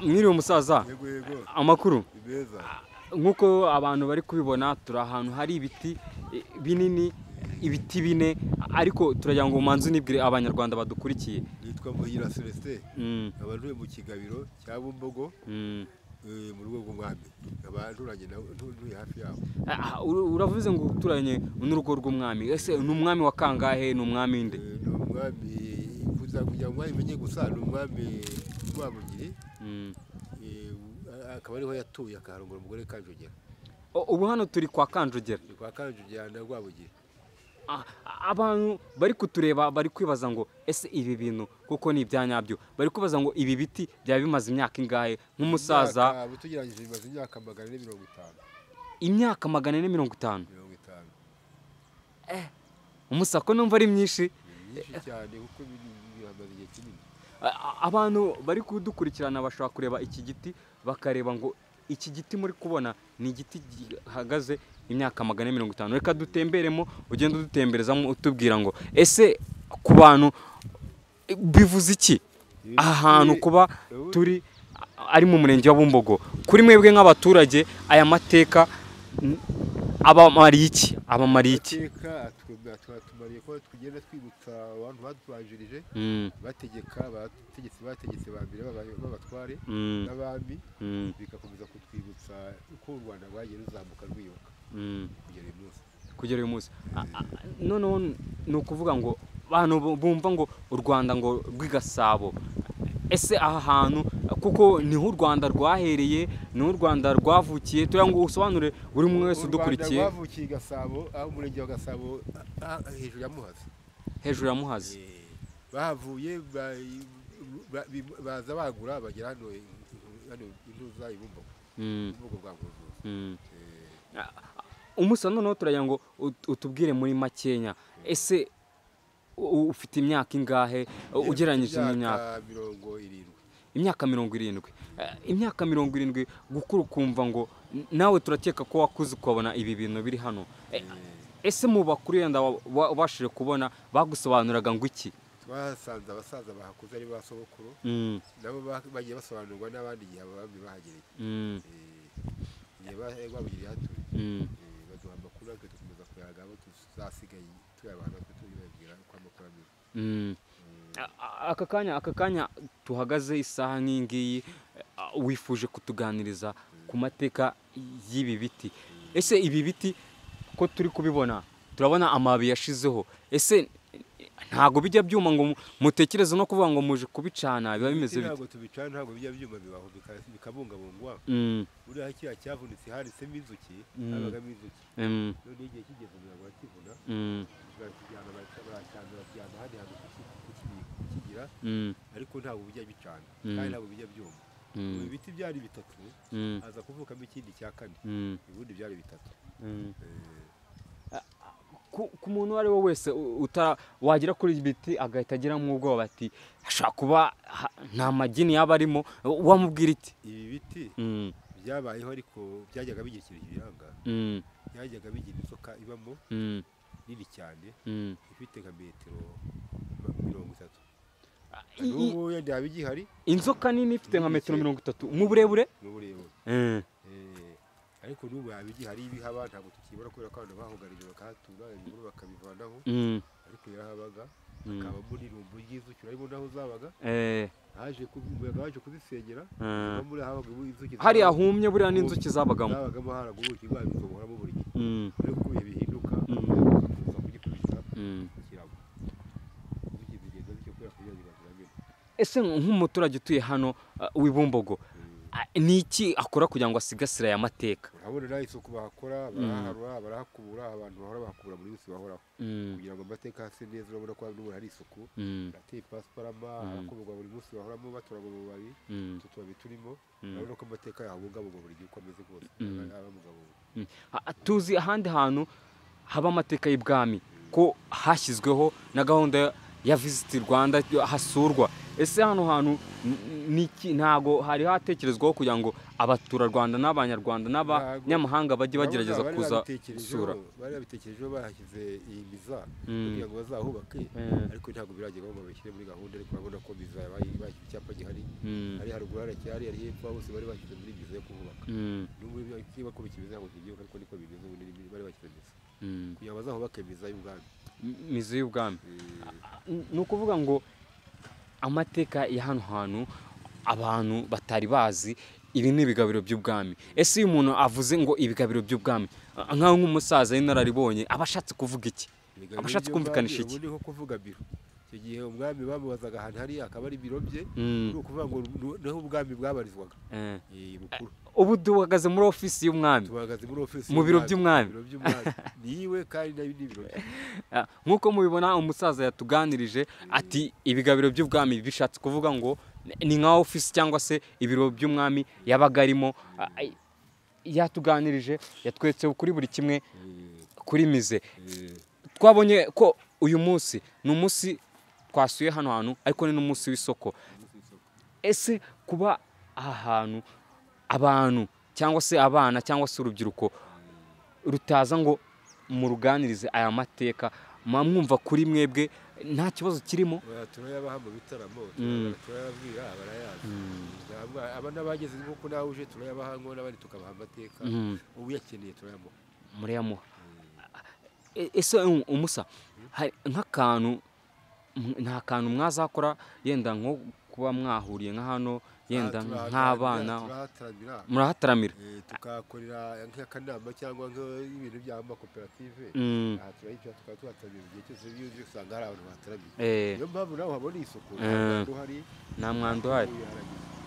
mwiriwe umusaza yego yego amakuru ni meza nk'uko abantu bari kubibona turi ahantu hari ibiti eh, binini ibiti bine ariko turagira ngo umanze unibwire abanyarwanda badukurikiye nitwa muhira celestin Mm, nkaba ntuye mu kigabiro cya bumbogo mm. eh, mu rugo rw'umwami nkaba nturanye nawe ntu- ntuye hafi yabo Ah, ur- uravuze ngo uturanye n'urugo rw'umwami ese ni umwami wa kangahe ni umwami nde Eh, ni umwami kuza kugira ngo umenye gusa ni umwami rwabugiri Mm. eh, akaba ariho yatuye akaharongora umugore kanjogera O- ubu hano turi kwa kanjogera ni kwa kanjogera na rwabugiri Ah, abantu bari kutureba bari kwibaza ngo ese ibi bintu kuko ni ibya nyabyo bari kwibaza ngo ibi biti byaba bimaze imyaka ingahe nk'umusaza Imyaka- tugereranyije bimaze imyaka magana ane mirongo itanu imyaka magana ane mirongo itanu mirongo itanu umusako numva ari myinshi ni myinshi cyane kuko biri- bihamaze igihe kinini A- a- abantu bari kudukurikirana bashobora kureba iki giti bakareba ngo iki giti muri kubona ni igiti gihagaze imyaka magana ane mirongo itanu reka dutemberemo ugenda udutemberezamo utubwira ngo ese ku bantu eh, bivuze iki aha hantu kuba turi a- ari mu murenge wa Bumbogo kuri mwebwe nk'abaturage aya mateka n- abamariye iki abamariye iki amateka atwe- twatumariye ko tugenda twibutsa abantu badubanjirije Mm, bategeka bategetse bategetse ba mbere baba- b'abatware mm, n'abami mm, bigakomeza kutwibutsa uko u rwanda rwagiye ruzamuka rwiyuka mm. kugera uyu munsi kugera uyu munsi A- a- noneho ni ukuvuga ngo abantu bu- bumva ngo u rwanda ngo rw'igasabo ese aha hantu kuko niho u rwanda rwahereye niho u rwanda rwavukiye turiya ngo usobanure buri umwe wese U udukurikiye rwanda rwavukiye i gasabo aho umurenge wa gasabo ah, ah, hejuru ya muhazi hejuru ya muhazi Eh, bahavuye ba- ba- bi- baza bagura bagera hano hano intuza ibumbogo Mm, ibumbogo bwa nkuzuza mm. Eh, umusa noneho turagira ngo ut- utubwire muri makenya ese u- ufite imyaka ingahe ugereranyije n'imyaka mirongo irindwi imyaka mirongo irindwi Eh, imyaka mirongo irindwi gukura ukumva ngo n- nawe turakeka ko wakuze ukabona ibi bintu biri hano Eh, Eh, ese mu bakuru yenda wa- wa- wabashije kubona bagusobanuraga ngo iki twahasanze abasaza bahakuze ari ba sogokuru Mm, nabo ba- bagiye basobanurwa n'abandi igihe abami bahagereye mm, Eh, igihe ba- babugiriye hatuye mm. Eh, baduha amakuru natwe dukomeza kuyaga abo tuzasigaye tuyabaha natwe tubibabwira uko amakuru ameze Mm. A- a- aka kanya aka kanya tuhagaze isaha nk'iyi ngiyi eh, a- wifuje kutuganiriza ku mateka y'ibi biti ese ibi biti ko turi kubibona turabona amababi yashizeho ese ntago bijya byuma ngo mu- mutekereze no kuvuga ngo muje kubicana biba bimeze bite ntabwo tubicana ntabwo bijya byuma bibaho bika- bikabungabungwa Mm, buriya kiriya cyavunitse handitsemo inzuki Mm. habagamo inzuki mm, none igihe kigeze umuryango urakivuna mm, barakijyana baracya- baracana bakijyana ahandi hantu kuki- kuki- kukigira mm, ariko ntabwo bijya bicana Mm. kandi ntabwo bijya byuma ubu mm, ibiti byari bitatu mm, haza kuvukamo ikindi cya kane mm, ubundi byari bitatu mm. Eh, ku ku muntu uwo ari we wese u- uta- wagera kuri ibi biti agahita agiramo ubwoba ati hashobora kuba ha- nta magini yaba arimo wamubwira iti ibi biti Mm, byabayeho ariko byajyaga bigira ikintu kibiranga mm, byajyaga bigira inzoka ibamo mm, nini cyane mm. ifite nka metero ma- mirongo itatu I- i- n'ubu wenda yaba igihari inzoka nini ifite nka metero mirongo itatu mu burebure mu burebure Eh, Eh, ariko n'ubu yaba igihari ibihaba ntabwo tukibona kubera ko abantu bahugarije bakahatura ibihuru bakabivanaho mm, ariko yarahabaga Mm. hakabamo n'irumbu ry'inzuki urabona naho zabaga eh, haje ku- umuyaga waje kuzisengera Mm. no muri habaga inzuki hariya zabaga- humye buriya n'inzuki zabagamo zabagamo haragubuka indwara bizohoramo buri gihe Mm, rero uko ibihe bihinduka Mm. tuza kugikurikiza mm. kirabo inzuki zigenda bityo kubera kugira ngo zibaziragire ese nk'umuturage utuye hano uh, w'ibumbogo ah, ni iki akora kugira ngo asigasire aya mateka urabona nawe isuku bahakora baraharura barahakubura abantu bahora bahakubura muri yose bahoraho Mm, kugira ngo amateka hase neza urabona ko n'ubu hari isuku mm, hateye pasiparama harakuburwa buri munsi bahoramo baturaga amababi mm. utu tubabi turimo Mm. urabona ko amateka yahabungabungwa buri gihe uko ameze kose Mm. aba- aba mugabo we. Mm. A- tuzi ahandi hantu haba amateka y'ibwami ko hashyizweho na gahunda ya visiti rwanda hasurwa ese hano hantu n- niki ntago hari hatekerezwaho kugira ngo abaturarwanda n'abanyarwanda n'abanyamahanga bajye bagerageza Urabona kuza babitekerejeho- gusura bari babitekerejeho bahashyize iyi biza Mm. kugira ngo bazahubake Eh. ariko ntabwo biragerwaho ngo babishyire muri gahunda ariko urabona ko biza bayi- bashyira icyapa gihari Mm. hari haruguru haracyari hari hepfo aho bose bari bashyize muri biza yo kuhubaka Mm. nubwo ibyo- niba ko bikimeze ntabwo kibyuka ariko niko bimeze ubu ni- bari bashyize biza Mm. kugira ngo bazahubake biza y'ubwami M- mizi y'ubwami Eh, ni ukuvuga ngo amateka ya hano hantu abantu batari bazi ibi ni ibigabiro by'ubwami ese iyo umuntu avuze ngo ibigabiro by'ubwami a- nkaho nk'umusaza w'inararibonye aba ashatse kuvuga iki ibiganiro Abashatse by'ubwami, kumvikanisha iki? ubu ni nko kuvuga biro icyo gihe umwami bamubazaga ahantu hariya akaba ari biro bye Mm, ni ukuvuga ngo ni- niho ubwami bwabarizwaga eh. Eh, bukuru ubu duhagaze muri ofisi y'umwami tubahagaze muri ofisi Mu biro y'umwami. by'umwami. Biro by'umwami. ni iwe kandi nayo ni ibiro bye Ah, nk'uko mubibona umusaza yatuganirije ati ibigabiro by'ubwami bishatse kuvuga ngo ni nka ofisi cyangwa se ibiro by'umwami yabaga arimo Ah, ai- yatuganirije yatweretse kuri buri kimwe Eh, kuri mize eh. twabonye ko uyu munsi ni umunsi twasuye hano hantu ariko ni n'umunsi w'isoko ese kuba aha hantu abantu cyangwa se abana cyangwa se urubyiruko rutaza ngo muruganirize aya mateka muba mwumva kuri mwebwe nta kibazo kirimo Oya, turayabaha mu bitaramo Mm. turayabwira barayazi Ntabwo- aba n'abageze nk'uko nawe uje turayabaha ngo n'abandi tukabaha amateka Mm, uyakeneye turayamuha murayamuha E- ese um, umusa hari nk'akantu m- nta kantu mwazakora yenda nko kuba mwahuriye nka hano yenda Ah, turahatangira, nk'abana turahatangira. murahataramira Eh, tukahakorera nk'akanama cyangwa nk'ibintu by'amakoperative Mm, aha turayicara tukaba tuhataramiye igihe cyose byuzuye usanga hari abantu bahataramiye eh, niyo mpamvu nawe uhabona isuku Eh. duhari nta mwanda uhari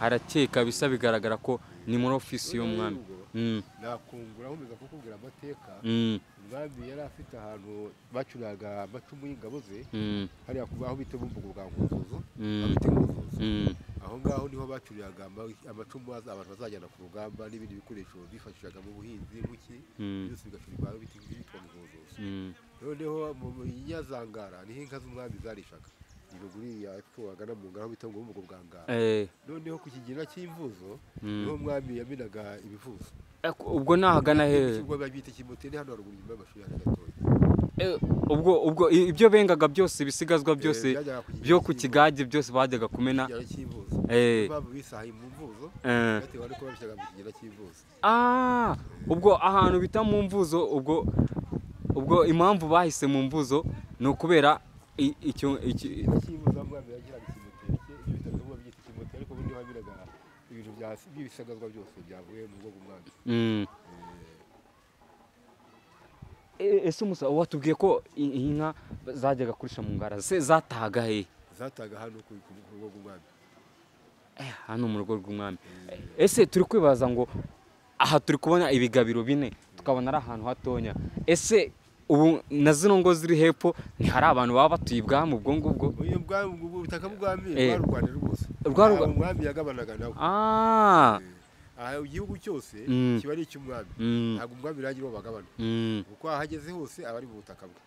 harakeka bisa bigaragara ko ni muri ofisi y'umwami Mm, nakungura nkomeza kukubwira amateka mm, umwami yari afite ahantu bacuraga amacumu y'ingabo ze mm, hariya ku aho bita bumbugu bwa nguzuzu Mm. aho bita nguzuzu mm, aho ngaho niho bacuriraga ama- amacumu az- abantu bazajyana ku rugamba n'ibindi bikoresho bifashishaga mu buhinzi nk'iki Mm. byose bigacurirwa aho biti byitwa nguzuzu mm, noneho mu mu- nyazangara niho inka z'umwami zarishaga iruguru ya epfo wagana mu ngara aho bita ngo bumugo bwa ngara eh, noneho ku kigina cy'imvuzo Mm. niho umwami yaminaga ibivuzo eh, ubwo nahagana hehe ikigo babyita kimoteri hano haruguru inyuma y'amashuri hano gatoya Eh, ubwo ubwo i- ibyo bengaga byose ibisigazwa byose Eh, byajyaga ku byo ku kigina kigage byose bajyaga kumena cy'imvuzo, ikigina cy'imvuzo Eh. niyo mpamvu bisahaye mu mvuzo eh. batewe nuko babishyiraga mu kigina cy'imvuzo Ah, ubwo ahantu bita mu mvuzo ubwo ubwo impamvu bahise mu mvuzo ni ukubera i- icyo iki- ikigina cy'imvuzo aho umwami yagiraga ikimoteri cye ibyo bitaro niho babyita ikimoteri ariko ubundi haminaga ibintu bya- by'ibisagazwa byose byavuye mu bwoko bw'umwami Mm. E- ese umusa watubwiye ko i- iyi nka zajyaga kurisha mu ngara se zatahaga hehe zataga hano ku ku- ku rugo rw'umwami Eh, hano mu rugo rw'umwami ese turi kwibaza ngo aha turi kubona ibigabiro bine tukabona ari ahantu hatonya ese ubu na zino ngo ziri hepfo ntihari abantu baba batuye ibwami ubwo ngubwo uyu bwami ubwo ubutaka bw'umwami Eh. bwari u rwanda rwose Rwari u Ntabwo Rwa- umwami yagabanaga nawe ah aha igihugu cyose Mm. kiba ari icy'umwami mm, ntabwo umwami rangira uwo bagabana mm, kuko ahageze hose aba ari mu butaka bwe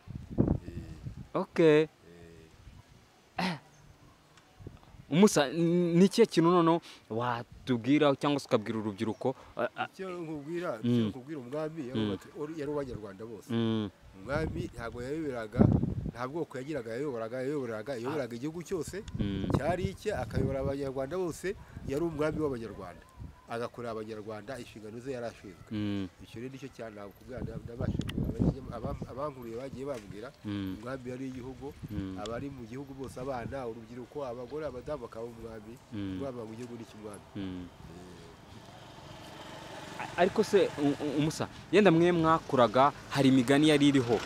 Eh, okay eh, umusa n- ni ikihe kintu noneho watubwira cyangwa se ukabwira urubyiruko Ah, ah, icyo nkubwira Mm. icyo nkubwira umwami yari Mm. uwatu- wari- yari uw'abanyarwanda bose mm, umwami ntabwo yayoberaga nta bwoko yagiraga yayoboraga yayoboraga yayoboraga igihugu cyose mm, cyari icye akayobora abanyarwanda bose yari umwami w'abanyarwanda agakorera abanyarwanda inshingano ze yari ashinzwe mm, icyo rero nicyo cyane ntabwo kubwira nda- ndabasha kubwira. Abam- abankuriye bagiye bambwira mm, umwami yari igihugu mm, abari mu gihugu bose abana urubyiruko abagore abadamu bakaba umwami Mm. rwaba mu gihugu n'icy'umwami mm. A- ariko se u- u- umusa yenda mwe mwakuraga hari imigani yari iriho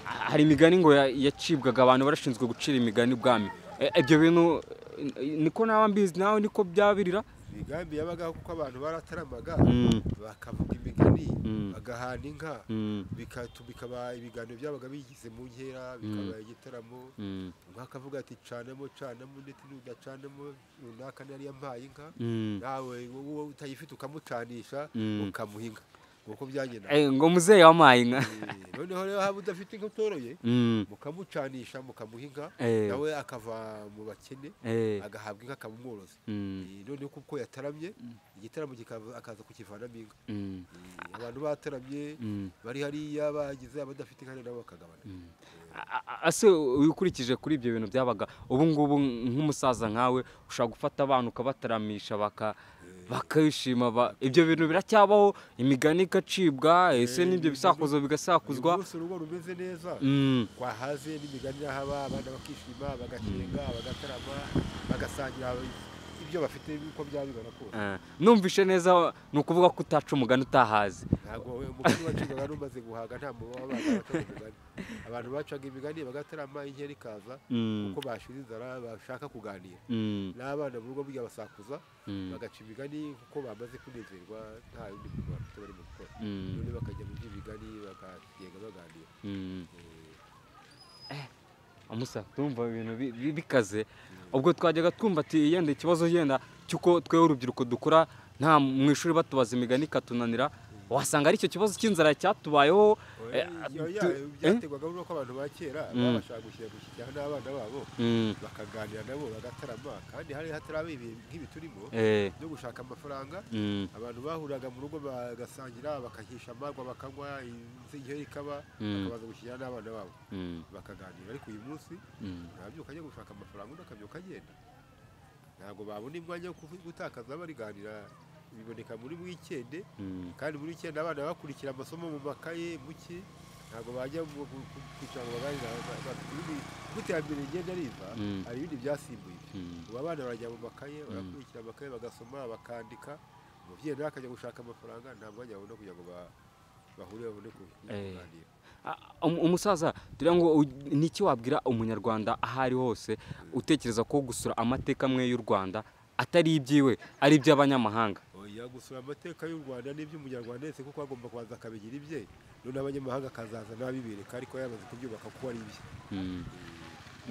A- hari imigani ngo ya- yacibwaga abantu barashinzwe gucira imigani ubwami E- ibyo bintu eh, niko naba mbizi nawe niko byabirira imigambi yabagaho kuko abantu barataramaga Mm, bakavuga imigani Mm. bagahana inka mm, bikatu- bikaba ibiganiro byabaga bigize mu nkera bikaba igitaramo mm, umwe akavuga ati canamo canamo ndetse n'udacanamo runaka nari yampaye inka mm, nawe wowe utayifite ukamucanisha Mm. ukamuha inka uko byagenda Eh, ngo muzehe wampaye inka Eh, noneho rero haba udafite inka utoroye Mm, mukamucanisha mukamuha inka eh, nawe akava mu bakene eh, agahabwa inka akaba umworozi mm, Eh, noneho kuko yataramye igitaramo kikava- akaza kukivanamo inka mm, Eh, abantu bataramye mm, bari hariya bagize abadafite inka nabo bakagabana mm. A- a- ase ukurikije kuri ibyo bintu byabaga ubu ngubu nk'umusaza nkawe ushobora gufata abana ukabataramisha baka bakishima ba- ibyo bintu biracyabaho imigani igacibwa ese Eh, n'ibyo bisakuzo uyu bigasakuzwa munsi urugo rumeze neza Mm, twahaze n'imigani irahaba abana bakishima bagacenga bagatarama bagasangira ibyo bafite uko byaba bingana kose eh, numvishe neza ni ukuvuga ko utaca umugani utahazi ntabwo umugani wacigaga n'umaze guhaga nta muntu waba bacaga umugani abantu bacaga imigani bagatarama inkera ikaza Mm, kuko bashira inzara bashaka kuganira mm, n'abana mu rugo burya basakuza mm, bagaca imigani kuko bamaze kunezerwa nta yundi muntu bafite barimo gukora mm, none bakajya mu by'imigani bakagenda baganira mm. Eh, amusa tumva ibintu bi- bi- bikaze ubwo twajyaga twumva ati yenda ikibazo yenda cy'uko twewe urubyiruko dukora nta mu ishuri batubaza imigani ikatunanira wasanga aricyo kibazo cy'inzara cyatubayeho eh, oya, tu- byaterwaga n'uko abantu ba kera Mm. babashaga gushyira gushyikirana n'abana babo Mm, bakaganira nabo bagatarama kandi hari hataraba ibihe nk'ibi turimo eh, byo gushaka amafaranga mm, abantu bahuriraga mu rugo bagasangira bakahisha amarwa bakanywa inzingero ikaba Mm. bakabanza gushyikirana n'abana babo mm, bakaganira ariko uyu munsi mm. ntabyuka ajya gushaka amafaranga undi akabyuka agenda ntabwo babona umwanya wo kuvu- gutakaza bariganira biboneka muri wikende Mm, kandi muri wikende abana bakurikira amasomo mu makaye muke ntabwo bajya mu- ku- ku- kwicara ngo baganire iterambere rigenda riva Mm. hari ibindi byasimbuye ibyo. mm, ubu abana barajya mu makaye barakurikira amakaye bagasoma bakandika umubyeyi nawe akajya gushaka amafaranga nta mwanya babona kugira ngo ba- bahure babone ku- Eh. kuganira A- um- umusaza turiya ngo u- niki wabwira umunyarwanda aho ari hose utekereza ko gusura amateka amwe y'u rwanda atari ibyiwe ari iby'abanyamahanga oya gusura amateka y'u rwanda n'iby'umunyarwanda wese kuko agomba kubanza akabigira ibye none abanyamahanga akazaza n'abibereka ariko yamaze kubyubaka kuko ari ibye Mm,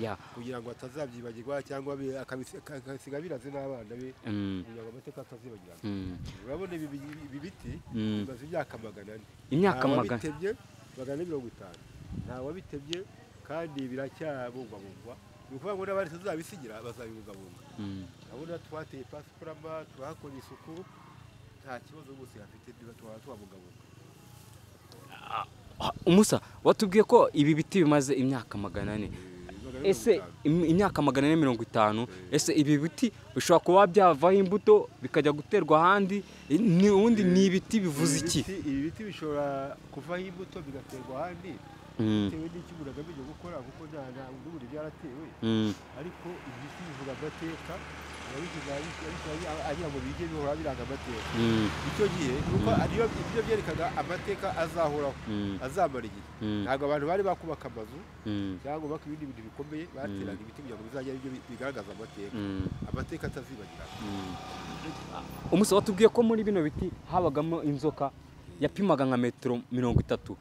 ya, kugira ngo atazabyibagirwa cyangwa abe- akabisi- aka- akabisiga biraze n'abana be mm, kugira ngo amateka atazibagirana mm, urabona ibi bi- ibi biti mm. bimaze imyaka magana ane imyaka Nta magana wabitemye magana ane mirongo itanu nta wabitemye kandi biracyabungwabungwa ni ukuvuga ngo n'abandi tuzabisigira bazabibungabunga Mm, urabona twateye pasiparama tuhakora isuku nta kibazo rwose hafite tuhaba tuhabungabunga ah, umusa watubwiye ko ibi biti bimaze imyaka magana ane Magana ane ese mirongo itanu. im- imyaka magana ane mirongo itanu Eh. ese ibi biti bishobora kuba byavaho imbuto bikajya guterwa ahandi eh, ni- ubundi ni ibiti bivuze Ibi iki biti- ibi biti bishobora kuvaho imbuto bigaterwa ahandi Mm, bitewe n'icyo umuntu agamije gukora kuko nta- nta n'ubundi byaratewe mm, ariko ibi biti bivuga amateka ababigize agira ngo bige bihora biranga amateka mm, icyo gihe nuko Mm. ariyo ibyo byerekaga amateka azahoraho mm, azamara igihe mm, ntabwo abantu bari bakubaka amazu mm, cyangwa bubaka ibindi bintu bikomeye bateraga ibiti kugira ngo bizajya ari byo bi- bigaragaza amateka mm, amateka atazibagirana mm. Ah, umusa watubwiye ko muri bino biti habagamo inzoka yapimaga nka metero mirongo itatu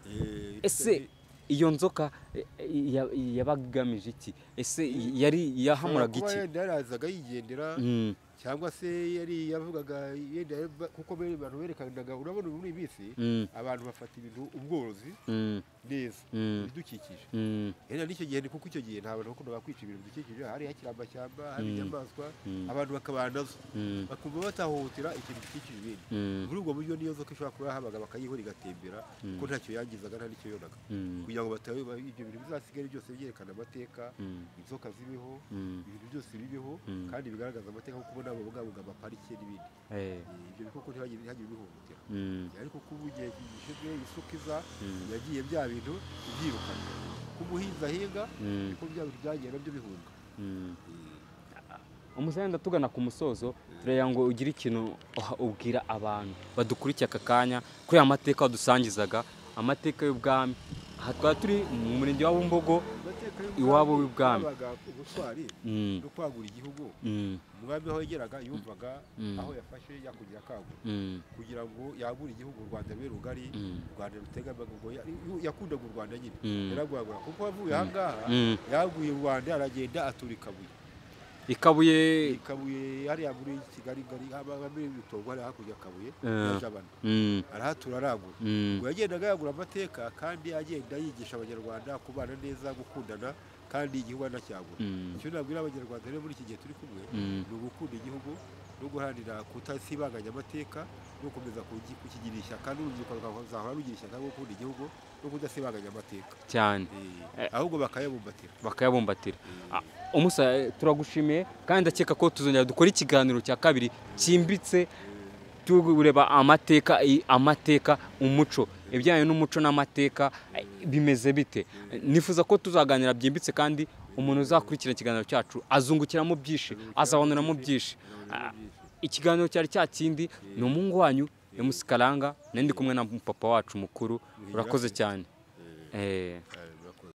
Ese- iyo nzoka eh, eh, ya- yabaga igamije iki ese yari yahamuraga Kuba iki yenda yarazaga yigendera Mm, cyangwa se yari yavugaga yenda yava- kuko bene abantu berekanaga urabona ubu muri iyi minsi mm, abantu bafata ibintu ubworozi mm, neza mm, ibidukikije mm, rero n'icyo gihe ni kuko icyo gihe nta bantu bakunda bakwica ibintu bidukikije hari hakiri amashyamba hari Mm. inyamaswa mm, abantu bakabana nazo mm, bakumva batahohotera ikintu gikikije ibindi mm, muri ubwo buryo niyo nzoka ishobora kuba yahabaga bakayihora igatembera Mm. kuko ntacyo yangizaga nta n'icyo yonaga mm, kugira ngo batabe ibyo bintu bizasigare byose byerekana amateka mm, inzoka zibeho mm, ibintu byose bibeho Mm. kandi bigaragaza amateka kuko nabo babungabunga amaparike n'ibindi eh, Eh, ibyo bikoko ntibagire ntihagire ubihohotera mm, ariko kuba igihe gishize isuka iza mm, yagiye bya bintu byirukana kuko umuhinzi ahinga mm, niko bya bintu byagiye nabyo bihunga mm. Eh, umusaya tugana ku musozo tureba ngo ugire ikintu uha- ubwira abantu badukurikiye aka kanya kuri aya mateka wadusangizaga amateka y'ubwami aha twaba turi mu murenge wa bumbogo amateka Iwabo w'ibwami. y'ubwami yabaga ubutwari Mm, no kwagura igihugu mm, umwami aho yageraga yumvaga Mm. aho yafashe yakugira akagura mm, kugira ngo yagure igihugu u rwanda rube rugari mm, u rwanda rutegamaga ngo ya- yu- yakundaga u rwanda nyine Mm. yaragwagura kuko avuye ahangaha mm, yaguye u rwanda aragenda atura i kabuye ikabuye ikabuye hariya muri kigali gari haba muri bitongo hariya hakurya akabuye Eh. jabana Mm, arahatura aragura mm, ngo yagendaga yagura amateka kandi agenda yigisha abanyarwanda kubana neza gukundana kandi igihugu anacyagura mm, icyo nabwira abanyarwanda rero muri iki gihe turi kumwe mm. ni ugukunda igihugu no guharanira kutasibanganya amateka no gukomeza kugi- kukigira ishyaka n'urubyiruko rukazahora rugira ishyaka rwo gukunda igihugu no kudasibanganya amateka cyane Eh, ahubwo bakayabumbatira bakayabumbatira Eh, Ah, umusa eh, turagushimiye kandi ndakeka ko tuzongera dukora ikiganiro cya kabiri cyimbitse tureba amateka i- amateka umuco ibijyanye n'umuco n'amateka eh, bimeze bite nifuza ko tuzaganira byimbitse kandi umuntu uzakurikira ikiganiro cyacu azungukiramo byinshi azabonuramo byinshi Ah, ikiganiro cyari cya kindi ni umuhungu wanyu emusikaranga nari ndi kumwe na papa wacu mukuru urakoze cyane Eh, eh,